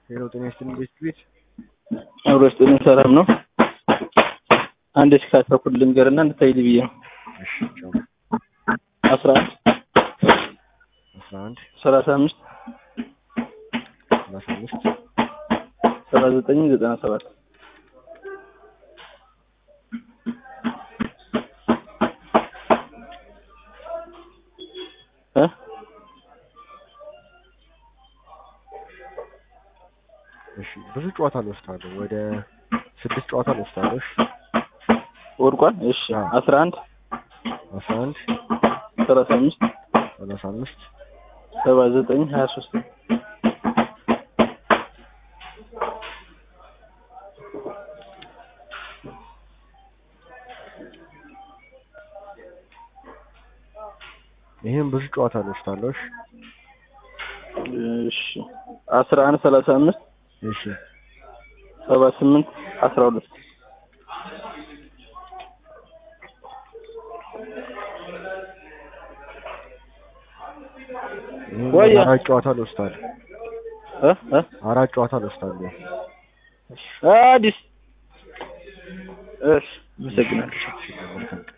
ሄሎ ጤና ይስጥልኝ ቤት ቤት አብሮ ስጥልን ሰላም ነው። አንድ እስከ አስራ ሁለት ልንገርና እንድታይል ብዬ ነው። እሺ ቻው አስራ አንድ አስራ አንድ ሰላሳ አምስት ሰላሳ አምስት ሰባ ዘጠኝ ዘጠና ሰባት እ እሺ ብዙ ጨዋታ ልወስዳለሁ ወደ ስድስት ጨዋታ ልወስዳለሁ እሺ ወድቋል። እሺ አዎ። አስራ አንድ አስራ አንድ ሰላሳ አምስት ሰላሳ አምስት ሰባ ዘጠኝ ሀያ ሶስት ይህም ብዙ ጨዋታ ልወስዳለሁ እሺ እሺ አስራ አንድ ሰላሳ አምስት እሺ ሰባ ስምንት አስራ ሁለት ይህም ቆየ። አራት ጨዋታ ልወስዳለሁ እ እ አራት ጨዋታ ልወስዳለሁ አዲስ እሺ አመሰግናለሁ። እሺ መልካም ቀን